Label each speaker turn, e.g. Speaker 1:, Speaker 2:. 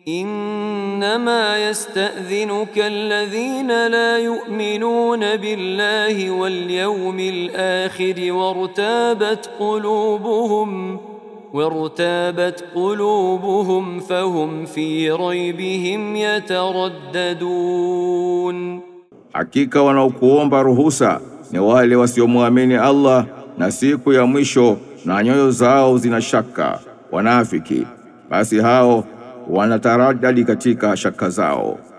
Speaker 1: إنما يستأذنك الذين لا يؤمنون بالله واليوم الآخر وارتابت قلوبهم وارتابت قلوبهم فهم في ريبهم يترددون
Speaker 2: Hakika wanaokuomba ruhusa ni wale wasiomwamini Allah na siku ya mwisho na nyoyo zao zina shaka, wanafiki. Basi hao wanataradadi katika shaka zao.